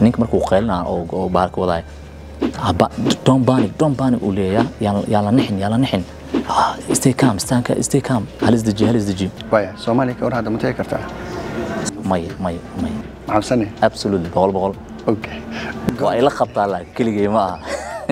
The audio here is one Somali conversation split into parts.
ninka markuu qeylina oo oo bahalka wadaayo haba don't panic don't panic uu leeyahay yaa yaa la nixin yaa la nixin Ah, stay calm stay calm stay calm halis deji halis deji waaya soomaaliya ka war hadda ma tegi kartaa maya maya maya maxabsane absolutely boqol boqol okay waa ila qabtaa laakiin keligay ma aha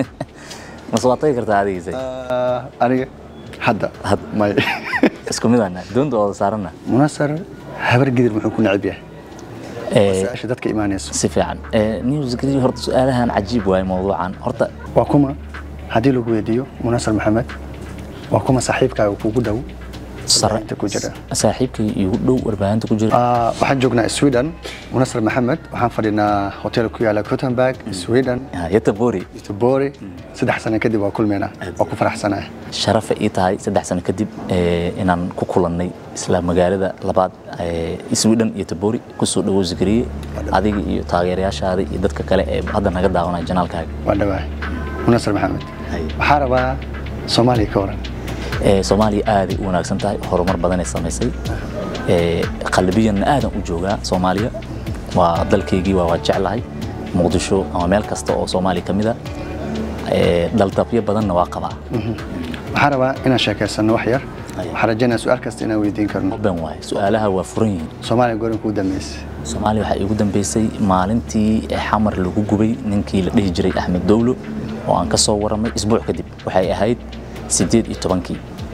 mase waa tagi kartaa adigiisa Ah, aniga hadda Hadda. may isku mid ana doonta wada saarana munasar habar gidir muxuu ku necab yahay Eh, su-aasha dadka imaanayso si fiican Eh, news grid horta su-aalahan cajiib waaye mawduucan horta waa kuma haddii lagu weydiiyo munasar maxamed waa kuma saaxiibkaaga kugu dhow sare Warbaahinta ku jira. saaxiibkay igu dhow warbaahinta ku jira Ah, waxaan joognaa sweden munasar maxamed waxaan fadhinaa hotel ku yaala gothenburg sweden Ah, yata bori tubori saddex sano kadib waa kulmeynaa waa ku faraxsanahay sharafa ii tahay saddex sano kadib eh, inaan ku kulannay isla magaalada labaad eh, sweden iyo tabori kusoo dhawow zikriye adiga iyo taageerayaashaada iyo dadka kale ee hadda naga daawanaya janaalkaaga waa dhawahay munasar maxamed Hay. waxaa rabaa soomaaliya ka waran Eh, soomaaliya aaday u wanaagsan tahay horumar badanay samaysay Eh, qalbiyanna aadan u joogaa soomaaliya waa dalkaygii waa waa jeclahay muqdisho ama meel kasta oo soomaaliya ka mid a Eh, dhaldabyo badanna waa qabaa waxaan rabaa inaan sheekaysano wax yar Hay. waxaan rajaynaa su-aal kasta inaan weydiin karno ben waaye su-aalaha waa furan yihiin soomaaliya gorin kuu dambeysay soomaaliya waxaa iigu dambeysay maalintii xamar lagu gubay ninkii la dhihi jiray axmed dowlo oo aan ka soo waramay isbuuc kadib waxay ahayd sideed iyo tobankii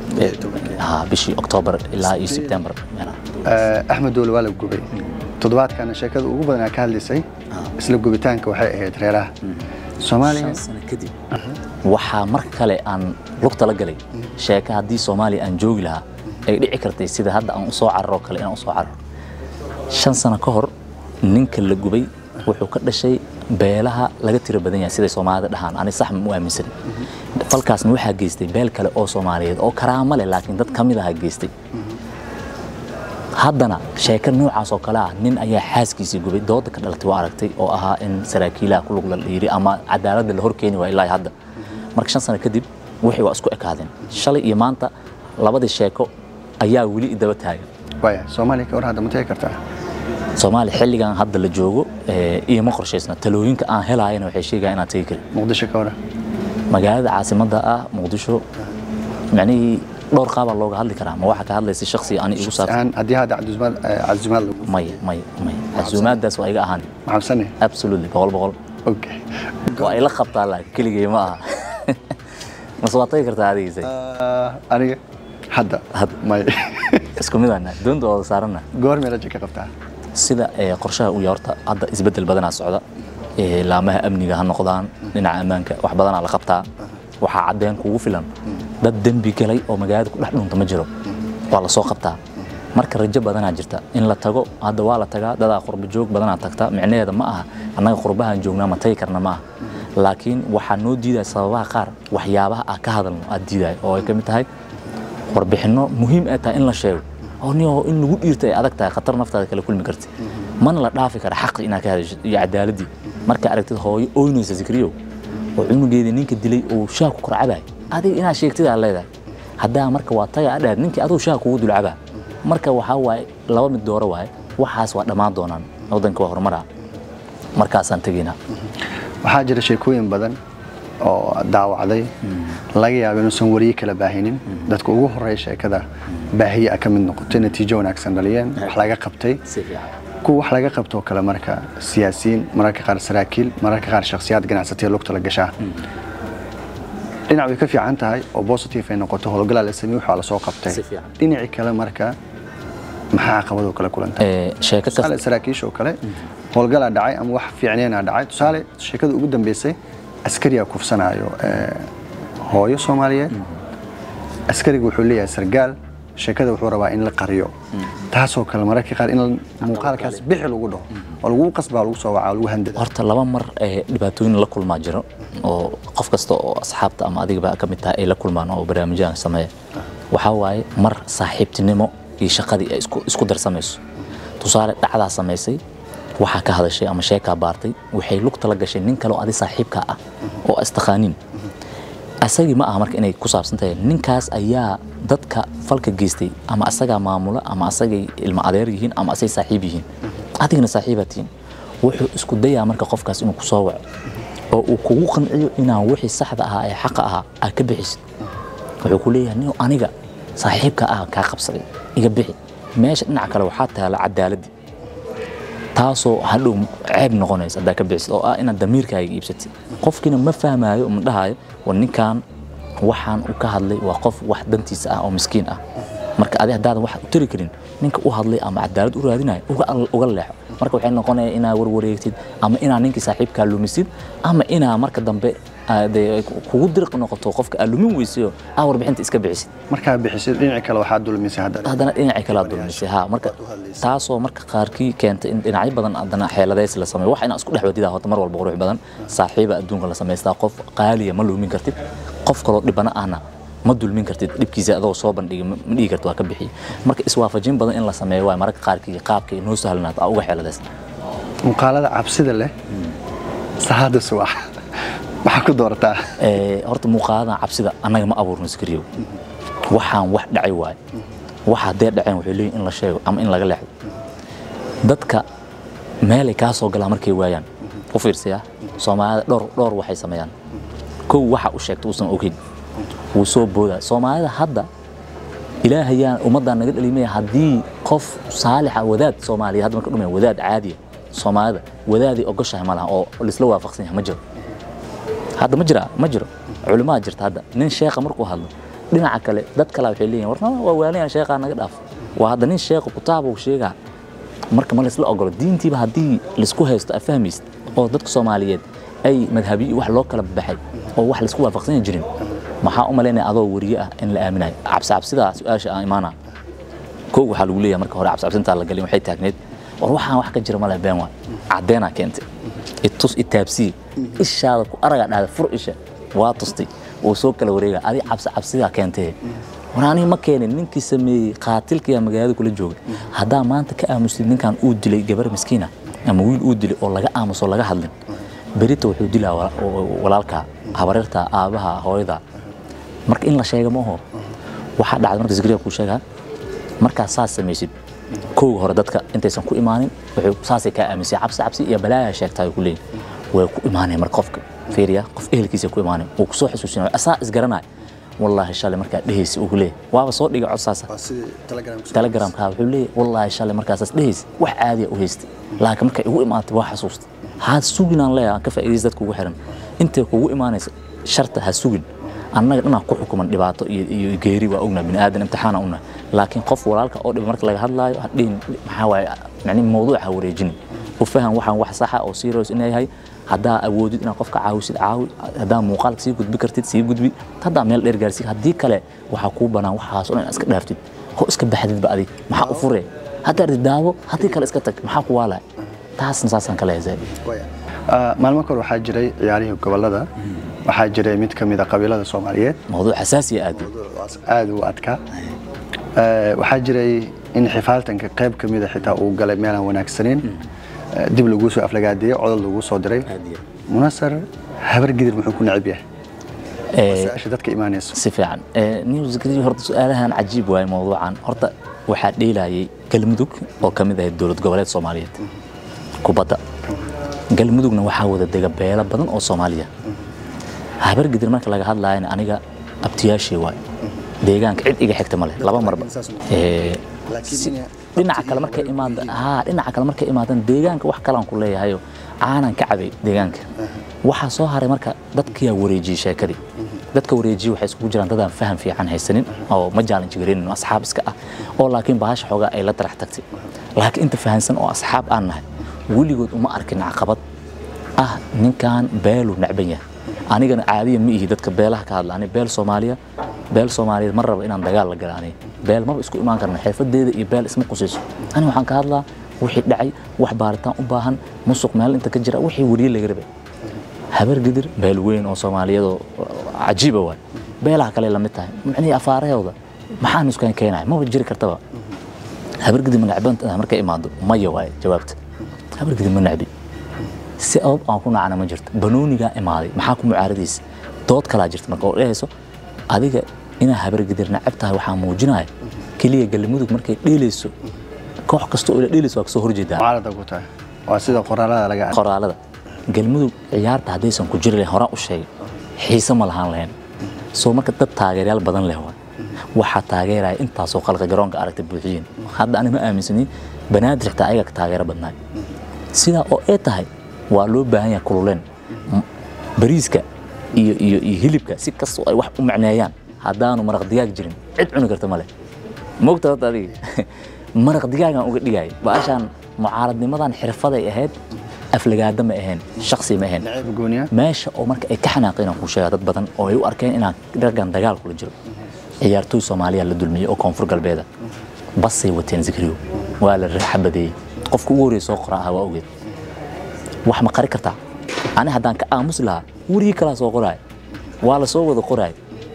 Ha, bishii oktoobar ilaa iyo sebtembar Eh, axmed doole waa la gubay toddobaadkana sheekada ugu badan aa ka hadlaysay isla gubitaanka waxay ahayd reeraha soomaaliya shan sano kadib waxaa mar kale aan lugta la galay sheeka haddii soomaaliya aan joogi lahaa ay dhici kartay sida hadda aan usoo cararo kale inaan usoo cararo shan sano ka hor ninka la gubay wuxuu ka dhashay beelaha laga tiro badan yahay siday soomaalida dhahaan ani sax ma u aaminsan falkaasna waxaa geystay beel kale oo soomaaliyeed oo karaamo leh laakiin dad ka mid aha geystay haddana sheeko noocaas oo kale ah nin ayaa xaaskiisii gubay dooda ka dhalatay waa aragtay oo ahaa in saraakiilaha ku lug la dhiiri ama cadaaladda la horkeeni waa ilaa hadda marka shan sano kadib wixii waa isku ekaadeen shalay iyo maanta labadii sheeko ayaa weli idaba taagan waaya soomaaliya ka war hadda ma tegi kartaa soomaaliya xilligan hadda la joogo eh, iyoma qorshaysna talooyinka aan helaayana waxay sheegayaan inaan tegi karin muqdisho ka waran magaalada caasimadda ah muqdisho macnihii dhowr qaabaa looga hadli karaa ma waxaa ka hadlaysa shaksi ani igu saabsan aan haddii hadda cabdizumaad eh, cabdizumaad lagu maya maya maya casuumaadaas waa iga ahaan maxabsane absolutely boqol boqol okay waa ila qabtaa laakiin keligay ma aha mase waa tagi kartaa adigiisa Ah, aniga hadda Hadda. may isku mid ana doonta wada saarana goormee raja ka qabtaa sida eh, qorshaha uu yahay horta hadda isbedel badanaa socda Eh, laamaha amniga ha noqdaan dhinaca ammaanka wax badanaa la qabtaa waxaa caddeen kugu filan dad dembi galay oo magaalada ku dhex dhunta ma jiro waa la soo qabtaa marka rajo badanaa jirta in la tago hadda waa la tagaa dadaa qurbo joog badanaa tagta micnaheeda ma aha annaga qurbahaan joognaa ma tagi karna ma aha laakiin waxaa noo diidaya sababaha qaar waxyaabaha ah ka hadalno aad diidaya oo ay ka mid tahay warbixinno muhiim ay tahay in la sheego oo nin oo in lagu dhiirta ay adag tahay khatar naftaada kala kulmi karti mana la dhaafi kara xaqi inaad ka hadasho iyo cadaaladii marka aragtid hooyo ooynaysa zikriyow oo cunugeedii ninka dilay uu shaah ku korcabay adiga inaad sheegtid aad leedahay haddaa marka waa taga adhaad ninkii aduu shaah kugu dulcabaa marka waxaa waaye laba mid dooro waaye waxaas waa dhammaan doonaan waddanka waa horumaraa markaasaan tegaynaa waxaa jira sheekooyin badan oo daawacday laga yaabo inuusan wariye kala baahinin dadka ugu horeeya sheekada baahiye a ka mid noqotay natiijo wanaagsan dhaliyeen wax laga qabtay si fiican kuwa wax laga qabtoo kale marka siyaasiyiin mararka qaar saraakiil mararka qaar shakhsiyaad ganacsataya lugta la gashaa dhinac way ka fiican tahay oo positive ay noqoto howlgalaa la sameeyey waxaa la soo qabtay Si fiican. dhinacii kale marka maxaa caqabadoo kale kulantay Eh, sheeko kasta tusaale saraakiisha oo kale howlgalaa dhacay ama wax fiicneenaa dhacay tusaale sheekada ugu dambeysay askariyaa kufsanaayo eh, hooyo soomaaliyeed askariga wuxuu leeyahay sargaal sheekada wuxuu rabaa in la qariyo taasoo kale mararka qaar in muuqaalkaas bixi lagu dhaho oo lagu qasbaa lagu soo wacaa lagu handada horta laba mar ee dhibaatooyin la kulmaa jiro oo qof kasta oo asxaabta ama adigaba ka mid tahay ay la kulmaan oo barnaamijyadan sameeya waxaa waaye mar saaxiibtinimo iyo shaqadii ay isku- isku darsamayso tusaale dhacdaa samaysay waxaa ka hadashay ama sheekaa baartay waxay lugta la gashay nin kale oo adi saaxiibkaa ah oo istaqaaniin asagii ma aha marka inay ku saabsan tahay ninkaas ayaa dadka falka geystay ama asagaa maamula ama asagay ilma adeer yihiin ama asay saaxiib yihiin adigana saaxiibaa tihiin wuxuu isku dayaa marka qofkaas inuu kusoo waco oo uu kugu qanciyo inaan wixii saxda ahaa ee xaqa ahaa aad ka bixisid wuxuu ku leeyahay nin aniga saaxiibka ah kaa qabsaday iga bixi meesha dhinaca kale waxaa taala cadaaladii taasoo hadhow ceeb noqonaysa haddaa ka bixisid oo ah inaad damiirkaaga iibsatid qofkiina ma fahmaayo ma dhahayo war ninkan waxaan uu ka hadlay waa qof wax dantiisa ah oo miskiin ah marka adi haddaadan wax u tari karin ninka u hadlay ama cadaalad u raadinayo uga, uga leexo marka waxay noqonaya inaa warwareegtid ama inaa ninkii saaxiibkaa lumisid ama inaa marka dambe aa, dee kugu dirq noqoto qofka aa lumin weysayo aa warbixinta iska bixisid markaa bixisid dhinaci kale waxaa dulmisay haddana haddana dhinacii kala dulmisay ha marka taasoo marka qaarkii keentay in dhinacyo badan haddana xeeladays la sameeyo wax inaa isku dhex wadidaa horta mar walba qurux badan saaxiiba adduunka la samaystaa qof qaaliya ma lumin kartid qof kaloo dhibana ahna ma dulmin kartid dhibkiisa adoo soo bandhigi ma ma dhihi kartid waa ka bixiy marka iswaafajin badan in la sameeyo waay mararka qaarkii qaabka inoo sahlanaad aa uga xeeladays muuqaalada cabsida leh saacadda subax maxaa ku doorataa Ee, horta muuqaaladan cabsida annaga ma abuurno iskariyow waxaan wax dhacay waaye wax haddee dhaceen waxay leeyihin in la sheego ama in laga leexdo dadka meelay kaa soo galaan markay waayaan u fiirsaya soomaalida dhowr dhowr waxay sameeyaan kow waxa u sheegta uusan ogeyn wuu soo boodaa soomaalida hadda ilaahayaan ummaddan naga dhalimaya haddii qof saalixa wadaad soomaaliya hadda marka dhumaya wadaad caadiya soomaalida wadaaday ogoshahay ma laha oo laisla waafaqsan yahay ma jiro hadda ma jira ma jiro culimaa jirta hadda nin sheekha markuu hadlo dhinaca kale dad kale waxay leeyihin warna waa waaliyan sheekhaa naga dhaaf waa hadda nin sheekha kutaaba uu sheegaa marka ma laisla ogolo diintiiba haddii laisku haysto aad fahmaysid oo dadka soomaaliyeed ay madhabiyi wax loo kala baxay oo wax laisku waafaqsan jirin maxaa u malaynaya adoo weriye ah in la aaminayo cabsi cabsidaa su-aasha aan imaana kow waxaa lagu leeyahay marka hore cabsi cabsintaa la galin waxay taagneed war waxaan wax ka jira male been waay caddeenaa keentay itus itaabsii ishaada ku aragaa dhahda fur isha waa tustay wuu soo kala wareega adi cabsi cabsidaa keentee war aniga ma keenin ninkii sameeyey qaatilkiyaa magaalada kula jooga haddaa maanta ka aamusid ninkan uu dilay gabar miskiina ama wiil uu dilay oo laga aamuso laga hadlin berita wuxuu dilaa wa- wa- walaalkaa habareerta aabaha hooyada marka in la sheega ma oho waxaa dhacday marka zikriya kuu sheegaa markaa saas samaysid kowga hore dadka intaysan ku imaanin wuxuu saasay kaa aaminsay cabsi cabsi iyo balaaya sheegtaa ku leeyihin way ku imaanaya marka qofka fiiriya qof ehelkiisa ku imaanaya wuu kusoo xusuusinaya asaa isgaranaya wallaahi shalay markaa dhehaysa uu ku leeyahay waaba soo dhiga cod saasa telegramka wuxuu leeyahay wallaahi shalay markaasaas dhehaysa wax caadiya u haystay laakiin markay igu imaatay waa xasuustay ha sugin aan leeyahay aan ka faa'iidaysa dadka ugu xiran intay kugu imaanaysa sharta ha sugin annaga dhanaa ku xukuman dhibaato iyo iyo geeri waa ognaa bini aadan imtixaana ugnaa laakiin qof walaalka oo dhiba marka laga hadlaayo hadhihin maxaa waaye yani mawduuc ha wareejin u faham waxaan wax saxa oo serious inay yahay haddaa awoodid inaad qofka caawisid caawi haddaa muuqaalka sii gudbi kartid sii gudbi haddaa meel dheer gaarsiid haddii kale waxaa kuu banaan waxaas oo dhan inaad iska dhaaftid ho iska baxdidba adig maxaa u furee haddaa rid daawo haddii kale iska tag maxaa ku waalaya taasna saasaan kale heesay Ah, maalmo kor waxaa jiray ciyaarihii gobolada waxaa jiray mid ka mid a qabiilada soomaaliyeed mawduuc xasaasiya aad aad u adkaa Eh, waxaa jiray in xifaaltanka qayb ka mida xitaa uu galay meelaan wanaagsaneyn Eh, dib laguu soo aflagaadeeyey codol laguu soo diray munasar habar gidir muxuu ku necab yahay su-aasha dadka imaanayso si fiican news grid horta su-aalahan cajiib waaye mawduucan horta waxaa dheelayay galmudug oo ka mid ahayd dowlad goboleed soomaaliyeed kubadda galmudugna waxaa wada dega beelo badan oo soomaaliya habargidir marka laga hadlaayana aniga abtiyaashii waay deegaanka cid iga xigta male laba marba Eh, si- dhinaca kale markay imaada haa dhinaca kale markay imaadaan deegaanka wax kalaan ku leeyahayo caanan ka cabay deegaanka waxaa soo haray marka dadkiyaa wareejiyey sheekadii dadka wareejiyey waxay isugu jiraan dadaan faham fiican haysanin oo ma jaalinji garaynin oo asxaab iska ah oo laakiin bahasha xoogaa ay la darax tagtay laakiin inta fahansan oo asxaab aan nahay weligood uma arkin caqabad ah ninkan beelu necban yahay anigana caadiya ma ihi dadka beelaha ka hadla ani beel soomaaliya beel soomaaliyeed ma raba inaan dagaal la gala aniga beel maba isku imaan karna xirfadeeda iyo beel isma qusayso ani waxaan ka hadlaa wixii dhacay wax baaritaan u baahan musuq meel inta ka jira wixii weriye laga rabay habar gidir beel weyn oo soomaaliyeed oo cajiiba waay beelaha kale la mid tahay micnihii afaarahooda maxaan iskaan keenaya maba jiri kartaba habar gidir ma necban tahay markay imaado maya waaye jawaabta habar gidir ma necbi si abab aan ku nacana ma jirto banoonigaa imaaday maxaa ku mucaaradaysa dood kalaa jirta marka oo dhehayso adiga inaa habargidir nacab tahay waxaa muujinaya keliya galmudug markay dheelayso koox kasta oo ila dheelayso waa kasoo horjeedaa mucaarada ku tahay waa sida qoraalada laga arkay qoraalada galmudug ciyaarta haddaysan ku jiri lahayn horaan u sheegay xiise ma lahaan lahayn soo marka dad taageerayaal badan leh waa waxaa taageeraya intaasoo qalqa garoonka aragta buuxiyeen hadda ani ma aaminsanin banaadir xitaa ayaga ka taageero badnaay sidaa oo ay tahay waa loo baahan yahay kululeen M- bariiska iyo iyo iyo hilibka si kastoo ay wax u macneeyaan haddaanu maraq digaag jirin cid cuni karta male mogta horta adiga maraq digaagan uga dhigaya baashaan mucaaradnimadan xirfaday ahayd aflagaada ma ahayn shaksi ma ahayn nacayb gooniya meesha oo marka ay ka xanaaqeen aan kuu sheega dad badan oo ay u arkeen inaan raggan dagaal kula jiro ciyaartooy soomaaliya la dulmiyey oo koonfur galbeeda basay wateen zikriyo waa la xabadeeyey qofka ugu horreeya soo qora ahaa waa ogeed wax ma qari kartaa ani haddaan ka aamusi lahaa werigii kalaa soo qoraay waa la soo wada qoraay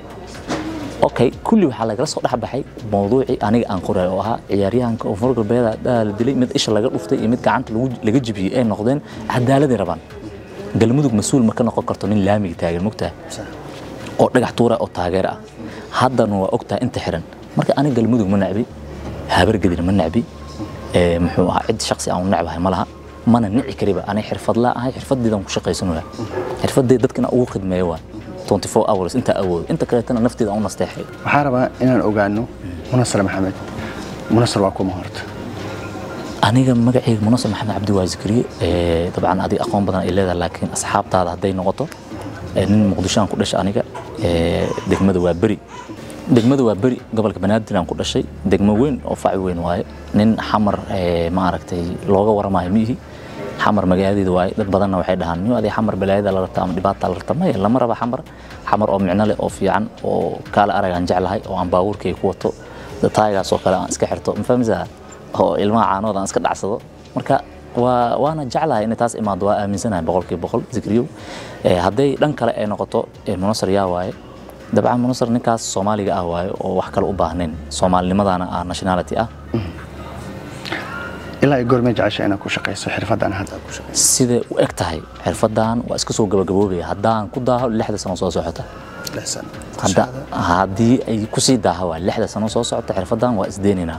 okay kulli waxaa lagala soo dhex baxay mawduucii aniga aan qoray oo ahaa ciyaaryahanka koonfur galbeeda dhaa la dilay mid isha laga dhuftay iyo mid gacanta lagu- laga jibiyey ay noqdeen cadaaladay rabaan galmudug mas-uul ma ka noqon karto nin laamiga taagan mogtahay oo dhagax tuura oo taageer ah haddana waa ogtahay inta xiran marka aniga galmudug ma nacbi habargedir ma nacbi ee, muxuu ahaa cid shaksi aan u necbahay ma laha mana nici kariba aniga xirfadlaa ahay xirfaddeedan ku shaqaysanaya xirfaddeed dadkana ugu khidmeeyo waa 24 hours intaa awoodo inta kaleetana nafteeda aan u nasteexay waxaan rabaa inaan ogaano munasar maxamed munasar waa kuma horta aniga magacayga munasar maxamed cabdi waa zikriye ee, dabcan adiga aqoon badan ay leedahay laakiin asxaabtaada hadday noqoto ee, nin muqdisho aan ku dhashay aniga ee, degmada waa beri degmada waa beri gobolka banaadir aan ku dhashay degmo weyn oo fac weyn waaye nin xamar ee, ma aragtay looga waramayo miihi xamar magaaladeeda waaye dad badanna waxay dhahaan niyo adii xamar balaayada la rabta ama dhibaata la rabta maya lama raba xamar xamar oo micno leh oo fiican oo kaala arag aan jeclahay oo aan baabuurkay ku wato taaygaas oo kale aan iska xirto ma fahmaysaa oo ilmaha caanooda aan iska dhacsado marka waa waana jeclahay inay taas imaado waa aaminsanahay boqolkiiba boqol zikriyow Eh, hadday dhan kale ay noqoto eh, munasar yaa waaye dabcan munasar ninkaas soomaaliga ah waaye oo wax kale u baahnayn soomaalinimadana ah nationality ah ilaa ay goormee jecesha inaad ku shaqayso xirfaddan hadda aad ku shaqayso siday u eg tahay xirfadan waa iska soo gabagaboobaya haddaan ku daaho lixda sano soo socota lix sano Hadda- haddii ay kusii daaha waa lixda sano soo socota xirfadan waa isdeeninaa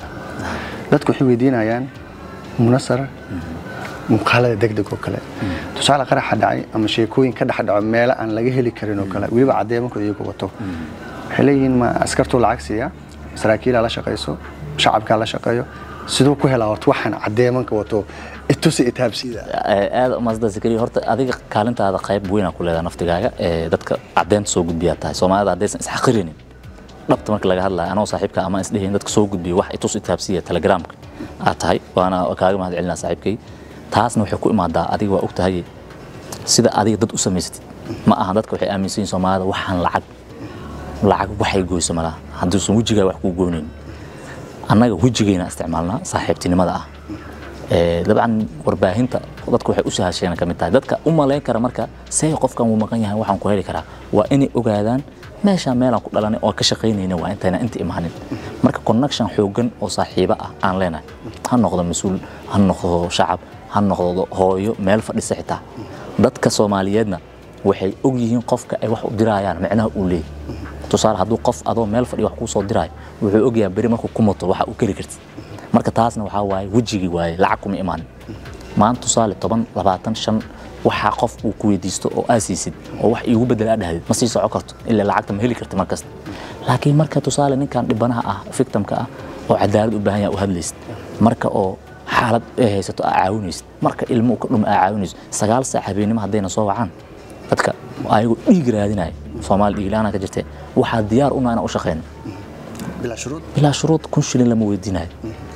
dadku waxay weydiinayaan munasar muuqaalada degdeg oo kale tusaale qaraxa dhacay ama sheekooyin ka dhex dhaco meelo aan laga heli karin oo kale weliba caddeemankooda iyagu wato waxay leeyihiin ma askartuu lacag siiya saraakiilaa la shaqayso shacabkaa la shaqeeyo siduu ku helaa horta waxaan caddeemanka wato itusi itaabsiida aad umaasda zakariya horta adiga kaalintaada qayb weynaa ku leedahay naftigaaga ee dadka caddeynta soo gudbiyaa tahay soomaalida haddaysan isxaqirinin dhabta marka laga hadlayo anoo saaxiibka ama isdhehayn dadka soo gudbiya wax itus itaabsiya telegramka aad tahay waana kaaga mahad celinaa saaxiibkay taasna waxay ku imaadaa adiga waa og tahay sida adiga dad u samaysatid ma aha dadka waxay aaminsan yihiin soomaalida waxaan lacag lacag waxay goyso malaha hadduusan wejigaa wax kuu goynayn annaga wejigayna isticmaalnaa saaxiibtinimada ah Ee, dabcan warbaahinta dadku waxay u sahasheen ka mid tahay dadka u malayn kara marka see qofkan wuu maqan yahay waxaan ku heli karaa waa inay ogaadaan meeshaan meelaan ku dhalanay oo ka shaqaynayna waa intayna inta imaanin marka connection xoogan oo saaxiibo ah aan leenahay ha noqdo mas-uul ha noqdo shacab ha noqdo hooyo meel fadhisa xitaa dadka soomaaliyeedna waxay og yihiin qofka ay wax u dirayaan micnaha uu leeyahy tusaale hadduu qof adoo meel fadhiya wax kuu soo diraayo wuxuu ogyahay beri markuu ku mato waxa uu keli kartid marka taasna waxaa waaye wejigii waaye lacag kuma imaanin maanta tusaale toban labaatan shan waxaa qof uu ku weydiisto oo aa siisid oo wax iigu bedel aa dhahdid ma sii soco karto ilaa lacagta ma heli karti markasta laakiin marka tusaale ninkan dhibanaha ah victimka ah oo cadaalad u baahan yaha u hadlaysid marka oo xaalad ay haysato aa caawinaysid marka ilmo uu ka dhuma aa caawinaysid sagaal saac habeenimo haddayna soo wacaan dadka ayagoo dhiig raadinaya soomaali dhiig la-aan ka jirte waxaa diyaar una inaan u shaqeyno bilaa shuruud bilaa shuruud kun shilin lama weydiinayo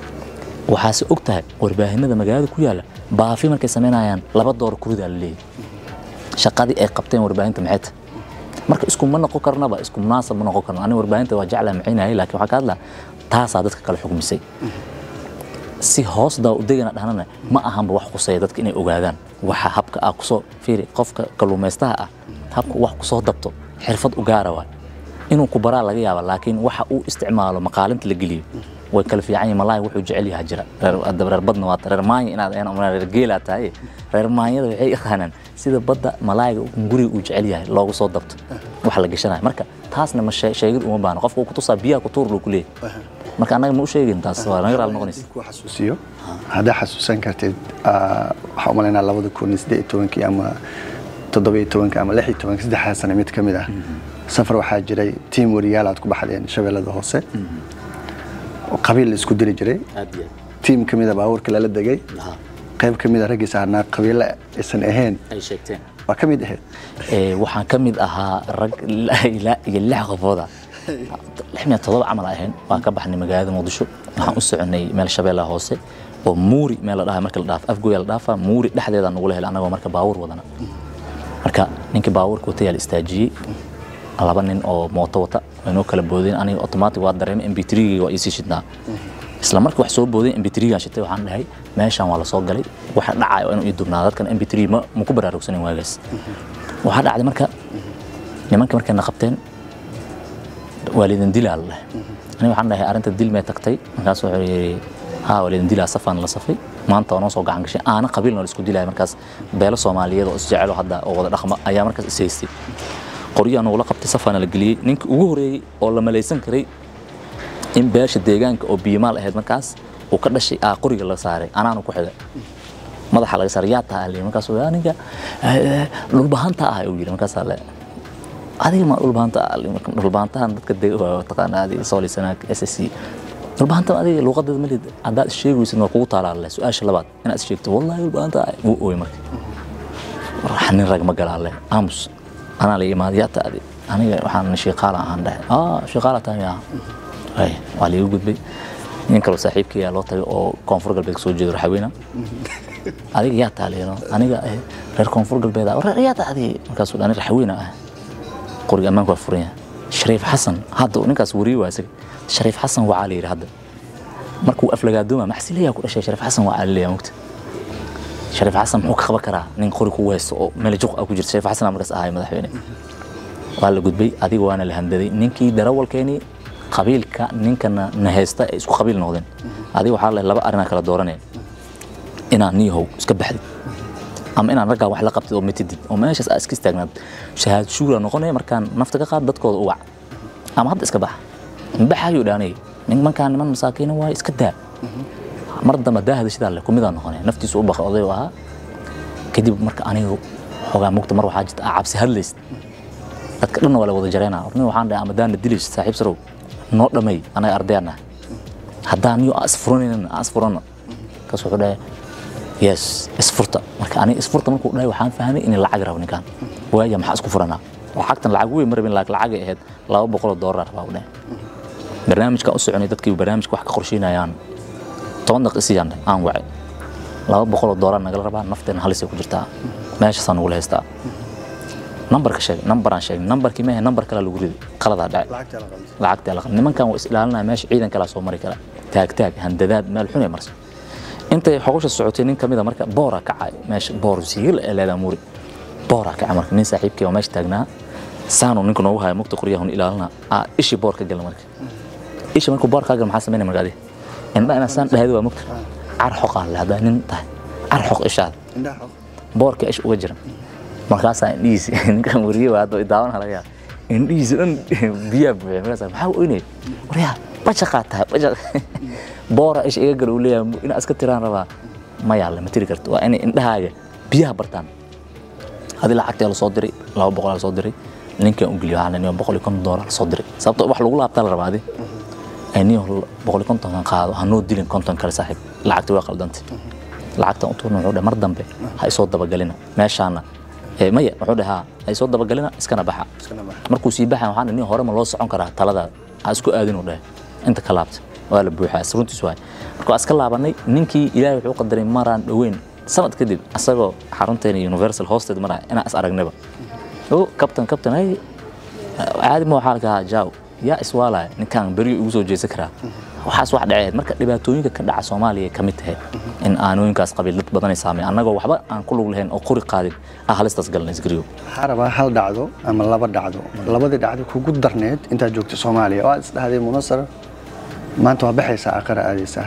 waxaase og tahay warbaahinada magaalada ku yaala baafi markay samaynayaan laba door kuridaa la leeyahy shaqadii ay qabteen warbaahinta maxay tahay marka iskuma noqon karnaba isku munaasab ma noqon karno aniga warbaahinta waa jeclaa macaynayay laakiin waxaa ka hadlaa taasaa dadka kale xugmisay si hoos daa u degana dhahnana ma ahanba wax quseeya dadka inay ogaadaan waxa habka ah kusoo fiiri qofka kalluumaystaha ah habka wax kusoo dabto xirfad u gaara waay inuu ku baraa laga yaaba laakiin waxa uu isticmaalo maqaalinta la geliyo way kala fiican yihin malaay wuxuu jecel yahaa jira reer hadda reer badna waa reer maanya inaad ahayn ama reer geelaa tahay reer maanyada waxay yaqaanaan sida badda malaayga guriga uu jecel yahay loogu soo dabto wax la gashanayo marka taasna ma shee- sheegid uma baahno qofka uu ku tusaa biyaha ku tuur luu ku leeyahay marka annaga ma u sheegin taas waa naga raali noqonaysa ku xasuusiyo haddaa xasuusan kartid ah, waxaa u malaynaa labada kun iyo siddeed iyo tobankii ama toddoba iyo tobankii ama lix iyo tobankii saddexdaa sano mid ka mid ah safar waxaa jiray tiim wariyaal aad ku baxdeen shabeellada hoose oo qabiil la isku diri jiray tiim ka mid a baabuurka lala degay qayb ka mid a raggii saarnaa qabiilo aysan ahayn ay sheegteen waa ka mid ahayd Ee, waxaan ka mid ahaa rag ilaa ilaa iyo lix qofooda lix miya todoba camal ahayn waan ka baxnay magaalada muqdisho waxaan u soconay meel shabeellaha hoose oo muuri meel la dhaha marka la dhaaf afgoya la dhaafa muuri dhexdeeda nagula helay annagoo marka baawur wadana marka ninkii baawurka watay yaa la istaajiyey laba nin oo mooto wata waynoo kala boodeen aniga automatic waa dareemay mb3 waa iisii shidnaa isla markii wax soo booday mb3 gaan shitay waxaan dhahay meeshaan waa la soo galay waxa dhacaya waa inuu ii dubnaa dadkan mb3 ma ma ku baraarugsanin waagaas waxaa dhacday marka nimanka markay na qabteen waa laydin dilaa la dhahay aniga waxaan dhahay arrinta dil mee tagtay markaas wuxuu yidhi haa waa laydin dilaa safaan la safay maanta waa noo soo gacan gashay aana qabiilna la isku dilaya markaas beelo soomaaliyeed oo isjecelo hadda oo wada dhaqma ayaa markaas is haystay qoryaha nagula qabtay safaana la geliyey ninkii ugu horeeyey oo la malaysan karay in beesha deegaanka oo biimaal ahayd markaas uu ka dhashay aa qoriga la saaray anaanu ku xigay madaxa laga saaray yaa taha liyi markaas wuxuu, aniga eh, dhulbahanta ah uu yidhi markaasaa le adiga ma dhulbahanta ah liyi. Marka dhulbahantahan dadka dega waa taqaana adiga soolisanaa s s c dhulbahanta adiga luuqadeeda malid haddaad is sheegaysid waa kugu taalaa le su-aasha labaad inaad is sheegto wallahi dhulbahanta ah wuu ooy marka wax nin rag ma galaa le aamus anaa la imaad yaa taadi aniga waxaan shiiqaala ahaan dhahay aa shiiqaala tahay yaa ay waa liiga gudbay nin kaloo saaxiibkii loo tagay oo koonfur galbeed kasoo jeedo raxaweyna adiga yaa taaleeno aniga eh, reer koonfur galbeed ah reer yaa taadi markaasuu dhani raxaweyna ah qoriga ammaanku waa furan yahay shariif xasan hadda ninkaas wariye waa isaga shariif xasan waa la yidhi hadda markuu aflagaadooma maxsilayaa ku dhashay shariif xasan waa leeyahay mugta shariif xasan muxuu ka qaban karaa nin qori ku haysto oo meel juq ah ku jirta shariif xasan aa markaas ahay madaxweyne waa la gudbay adiga waana la handaday ninkii darawalkeeni qabiilka ninkana na haysta ay isku qabiil noqdeen adiga waxaa leh laba arrinaa kala dooranaya inaan niyahow iska baxdid ama inaan raggaa wax la qabtid oo matidid oo meeshaas aa iska istaagnaad shahaad shuura noqonaya markaan nafta ka qaad dadkooda u wac ama hadda iska baxa baxayuu dhaanay nimankaan niman masaakiina waaye iska daa mar dambe daahda sidaa leh kumidaa noqonaya naftiisu u baqay oday u ahaa kadib marka anigu xoogaa mugta mar waxaa jirta aa cabsi hadlaysid dadka dhanna waa la wada jareynaa orni waxaan dhahay ama daana dilaysid saaxiib sarow noo dhamay anaga ardayana haddaan niyo aan isfuranaynin aan isfuranno kaas wuxuu dhahay yes isfurta marka aniga isfurta markuu dhahay waxaan fahmay in lacag rabo ninkaan waaya maxaa isku furanaa lacagtan lacag weyn ma rabin laakiin lacagay ahayd laba boqoloo doolar baa u dhahay barnaamijkaan u soconay dadkii barnaamijka wax ka qorsheynayaan toban daqiiq isiyaan aan wacay laba boqoloo doolar nagala rabaa nafteena halisay ku jirtaa meeshaasaa nagula haystaa nambarka sheeg nambaraan sheegay nambarkii maahe nambar kale lagu riday qaladaa dhacay lacagta la qalday nimankan waa is ilaalinaya meesha ciidan kalaa soo mari kara taag taag handadaad meel xun ay marsa intay xogosha socotay nin kamid a marka boora kacay meesha boor siigil ee leedaa muuri boora kacay marka nin saaxiibkii oo meesha taagnaa saanu ninka noogu haya mugta qoryahun ilaalina aa ishii boor ka gala marka isha markuu boor kaa gala maxaa sameynaya marka adi indha inaa saan dhahayda waa mugta car xoqaa le haddaa nin tahay car xoq ishaada boorka ish uga jira markaasaa indhihiisi ninkan wariye waa hadda daawan laga yaaba indhihiisi dhan biyaa buuxay markaasaa maxaa oynay waryaa bajaqaa tahay bajaq boora ish iga gal uu leeyahay inaa iska tiraan rabaa ma yaalla ma tiri karto waa inay indhahaaga biyaha bartaan adi lacagtee la soo diray laba boqolaa la soo diray ninkan u geliyo waxaa la boqol iyo konton doolar la soo diray sababto wax lagu laabtaa la rabaa adi niyo boqol iyo kontonkan qaado hanoo dilin konton kale saaxiib lacagta waa qaldantay lacagtan u tuurna wuxuu dhahay mar dambe ha isoo dabagelina meeshaana ee maya wuxuu dhahay haa ha isoo dabagelina iskana baxa markuu sii baxay waxaan dhahay nin hore ma loo socon karaa taladaada ha isku aadin uu dhahay inta ka laabta waa la buuxaa runtiis waay marka waa iska laabanay ninkii ilaahay wuxuu qadaray maraan dhoweyn sanad kadib asagoo xarunteena universal hoosteed maraa inaan is aragnaba o kabtan kabtan ay caadi ma waxaa lakahaa jaaw yaa iswaalaya ninkaan beriyo igu soo jeesan karaa waxaas wax dhaceed marka dhibaatooyinka ka dhaca soomaaliya ka mid tahay in aanooyinkaas qabiil dad badanay saameen annagoo waxba aan ku lug lahayn oo qori qaadin ah halistaas galna isgariyo waxaa rabaa hal dhacdo ama laba dhacdo labadii dhacdo kugu darneed intaad joogto soomaaliya oo aad isdhahday munasar maanta waa baxaysaa aqara aadaysaa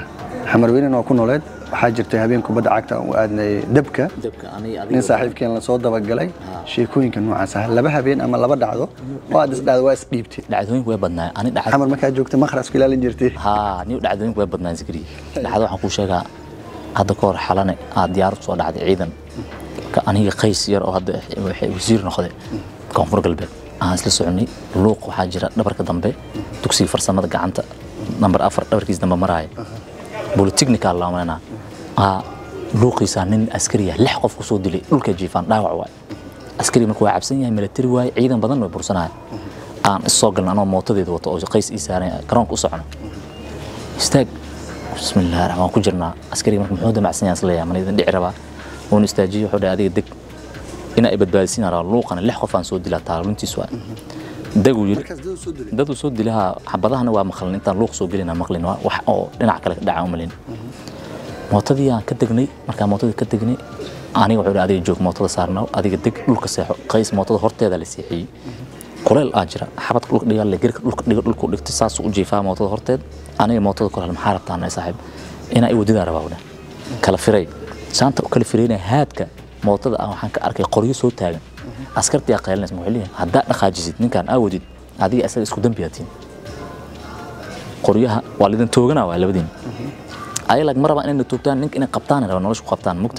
xamarweynena waa ku nooleed waxaa jirtay habeen kubadda cagta aan u aadnay dabka nin saaxiibkeen la soo dabagalay sheekooyinka noocaas ah laba habeen ama laba dhacdo oo aad isdhahda waa isdhiibtay dhacdooyinku way badnaa ani dhacdo xamar markaa joogtay maqras ku ilaalin jirtay haa niyo dhacdooyinku way badnaan zikri dhacdo waxaan kuu sheegaa hadda ka hor xalane aad diyaarad soo dhacday ciidan ka aniga qays yar oo hadda waxay wasiir noqday koonfur galbeed aan isla soconay luuq waxaa jira dhabarka dambe dugsiga farsamada gacanta nambar afar dhabarkiis dambe maraaya bolitechnical laa malanaa aa luuqiisaa nin askari ah lix qof ku soo dilay dhulka jiifaan dhaawac waay askari marka waa cabsan yahay military waaye ciidan badan way bursanaya aan issoo galna anoo mootadeeda wato oo qays ii saaran garoonka u socno istaag bismillahi raxmaan ku jirnaa askariga marka muxuu damacsan yahay isleeyahay mana idin dhici rabaa wuuna istaajiyey wuxuu dhahay adiga deg inaa i badbaadisiin rabaa luuqana lix qof aan soo dilaa taaluntiis waa deguu yiri dad uu soo dilaha xabadahana waa maqlin intaan luuq soo gelina maqlin waa wax oo dhinac kale ka dhaca u malin mootadii aan ka degnay markaan mootadii ka degnay aniga wuxuu adiga joog mootada saarnaa adiga deg dhulka seexo qays mootada horteeda la seexiyey kuleel aa jira xabadka dhulka dhiga le gerka dhulka dhiga dhulku dhigtay saasuu u jiifaa mootada horteed aniga mootada kor maxaa rabtaa nay saaxiib inaa i wadidaa rabaa wada kala firay saanta u kala firaynaya haadka mootada aan waxaan ka arkay qoryo soo taagan askartii aa qaylinaysa wuxuu leeyahay haddaa dhaqaajisid ninkaan aa wadid adiga isaga isku dambiyaatiin qoryaha waa lidin tooganaa waa labadiin ayalag ma rabaa inayna toogtaan ninka inay qabtaan raba nolosha ku qabtaan mugta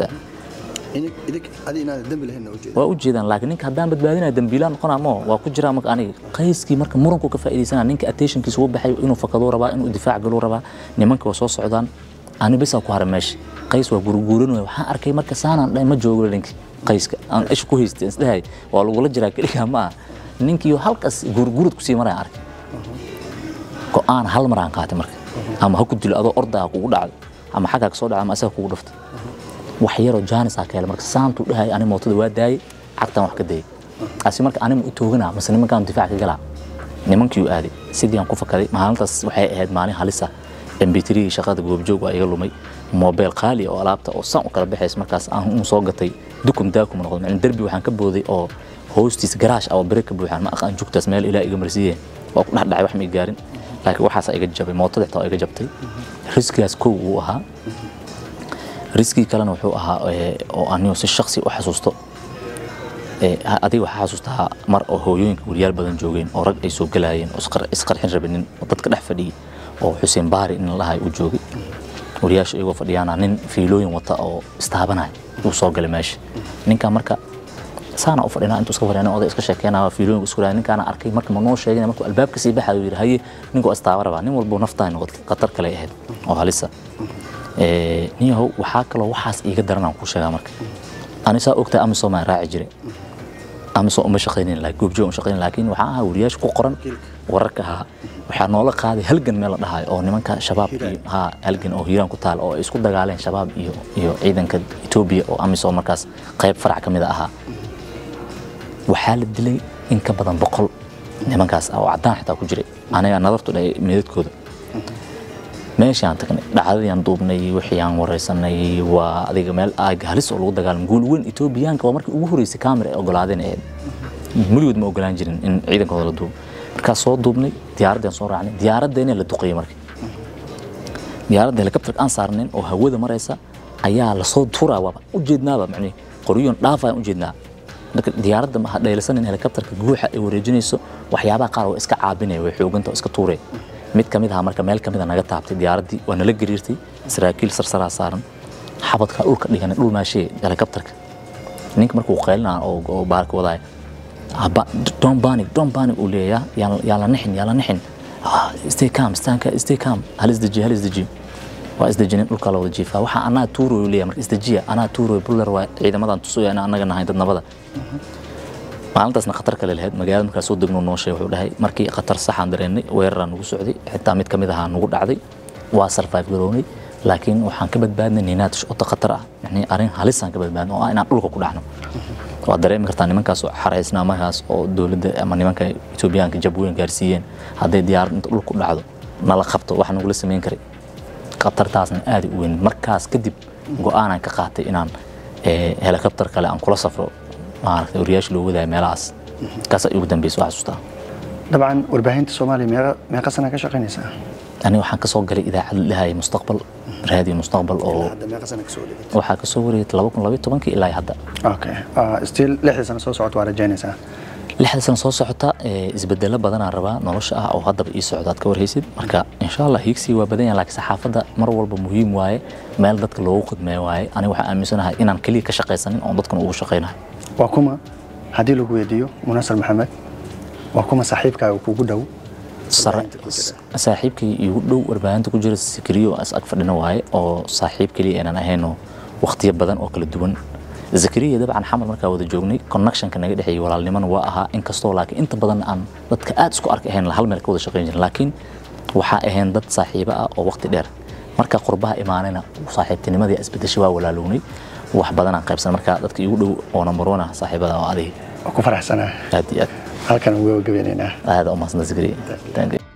waa u jeedaan laakiin ninka haddaan badbaadinaya dambiilaan noqonaa moo waa ku jiraa marka aniga qayskii marka muranku ka faa'iidaysana ninka attentionkiisa u baxay inuu fakaduu rabaa inuu difaac galuu rabaa nimanka waa soo socdaan ani bisaa ku haray meesha qays waa gurguuranaya waxaan arkay marka saanaan dhahay ma joogo ninki qayska aan isha ku haystay isdhahay waa lagula jiraa keligaa ma aha ninkiiyo halkaas gurgurad kusii maraya arkay go-aan hal mar aan qaatay marka ama ha ku dilo adoo ordaa kugu dhacdo ama xaggaa kasoo dhacdo ama asaga kugu dhafto wax yaroo jaanis aa ka helay marka saantuu dhahay ani mootada waa daayay cagtaan wax ka dayay asi marka anima u tooganaa mase nimankaan difaac ka galaa nimankii u aaday sidii aan ku fakaday maalintaas waxay ahayd maalin halisa mb3 shaqada goobjoog waa iga lumay mobile qaali oo alaabta oo san u kala baxays markaas aan u soo gatay dukum daakum noqdo macna derbi waxaan ka booday oo hoostiis garaash oo bere ka buuxaan ma aqaan jugtaas meel ilaa iga marsiiyeen waa ku dhex dhacay wax ma i gaarin laakiin waxaas iga jabay mootada xitaa iga jabtay riskigaas kow wuu ahaa riskii kalena wuxuu ahaa oo anigu si shaksi u xasuusto adiga waxaa xasuustaa mar oo hooyooyinka wariyaal badan joogeen oo rag ay soo galaayeen oo isqarxin rabinin oo dadka dhex fadhiyey oo xuseen baari in lahay uu joogay wariyaasha iyagoo fadhiyaana nin fiilooyin wata oo istaabanaya uu soo galay meesha ninkaa marka saana u fadhinaa intuu iska fadhiya oday iska sheekeynaya fiilooyinka isku raaya ninkaana arkay marka ma noo sheegin markuu albaabka sii baxayo yidhi haye ninkuu istaaba rabaa nin walbuu naftaa noqotay khatar kale ahayd oo halisa niyahow waxaa kaloo waxaas iiga daran aan kuu sheegaa marka ani saa ogtaa amisom aan raaci jiray amisom uma shaqaynin laakiin goobjoog uma shaqaynin laakiin waxaa ahaa wariyaasha ku qoran wararka ahaa waxaa noola qaaday halgan meel la dhahayo oo nimanka shabaab iyo haa halgan oo hiiraan ku taal oo ay isku dagaaleen shabaab iyo iyo ciidanka Ethiopia oo amisom markaas qayb farac ka mid ahaa waxaa la dilay in ka badan boqol nimankaas oo cadaan xitaa ku jiray aniga nadartu dhahay meedadkooda meeshaan tagnay dhacdadii duubnay wixii aan wareysanay waa adiga meel aag halis oo lagu dagaalamo guul weyn Etoobiyaanka waa markii ugu horeysay kaamira ay ogolaadeen ahayd muligood ma ogolaan jirin in ciidankooda la duubo markaas soo duubnay diyaaraddaan soo raacnay diyaaraddeena la duqeeyey marka diyaaradda helikabtarka aan saarnayn oo hawada maraysa ayaa lasoo turaa waaba ujeednaaba macnihi qoryoon dhaafayaan ujeednaa marka diyaaradda ma dhaylasanin helikabtarka guuxa ay wareejinayso waxyaabaha qaar waa iska caabinaya way xooganta oo iska tuuraya mid ka mid aha marka meel ka mid a naga taabtay diyaaraddii waa nala gariirtay saraakiil sarsaraa saaran xabadka dhulka dhiganay dhul maashee helikabtarka ninka markuu qaylinaa oo baarka wadaaya don panic don panic uu leeyayaa yaa la nixin yaa la nixin stay calm stanka stay calm hal isdeji hal isdeji waa isdejinin dhulka la wada jiifaa waxaa anaa tuuroy leeyahay marka isdejiya anaa tuuroy buller waa ciidamadan tusaya in annaga nahay dad nabada maalintaasna khatar kale lahayd magaalada markaa soo degno noo sheeg wuxuu dhahay markii khatar saxaan dareennay weeraraa nugu socday xitaa mid ka mid ahaa nugu dhacday waa survive garownay laakiin waxaan ka badbaadnay ninaatish ota khatar ah yani arrin halisaan ka badbaadnay oo ah inaan dhulka ku dhacno waad dareemi kartaa nimankaas oo xaraysnaa markaas oo dowladda ama nimanka etoobiyaanka jab weyn gaarsiiyeen hadday diyaarad inta dhulka ku dhacdo nala qabto wax nagula samayn karay khatartaasna aaday u weyn markaas kadib go-aanaan ka qaatay inaan helikabtar kale aan kula safro maaragtay wariyaasha loo wadaayo meelahaas kaasaa ugu dambeysa waa xasuustaa dabcan warbaahinta soomaaliya meeqa meeqa sana ka shaqaynaysaa aniga waxaan kasoo galay idaacad lahaya mustaqbal raadiyo mustaqbal oo hadda meeqa sana kasoo dhigay waxaa kasoo wareegtay laba kun labaiyo tobankii ilaa hadda okay Ah, still lixdii sano soo socota waa rajaynaysaa lixda sano soo socota ee, isbedelo badanaa rabaa nolosha ah oo haddaba ii socda aad ka warhaysid marka insha allah hiigsi waa badan yahay laakiin saxaafadda mar walba muhiim waaye meel dadka loogu khidmeeyo waaye aniga waxaan aaminsanahay inaan keliya ka shaqaysanin oon dadkan ugu shaqaynahay waa kuma haddii lagu weydiiyo munasar maxamed waa kuma saaxiibkaaga kugu dhow sare Warbaahinta ku jira. saaxiibkii igu dhow warbaahinta ku jira sikriyo as ag fadhina waaye oo saaxiib keliya aanan ahaynoo waqtiyo badan oo kala duwan zakariya dabcan xamal markaa wada joognay connectionka naga dhexeeyay walaalnimana waa ahaa inkastoo laakiin inta badan aan dadka aad isku arki ahayn hal meel ka wada shaqayn jirin laakiin waxaa ahayn dad saaxiibo ah oo waqti dheer marka qurbaha imaanayna saaxiibtinimadii isbedeshay waa walaalownay wax badanaan qaybsan marka dadka igu dhow oo number one ah saaxiibada oo adiga waa ku faraxsanaa aad iyo aad halkan uga gabeynaynaa aad u mahadsantaa zakariya Thank you.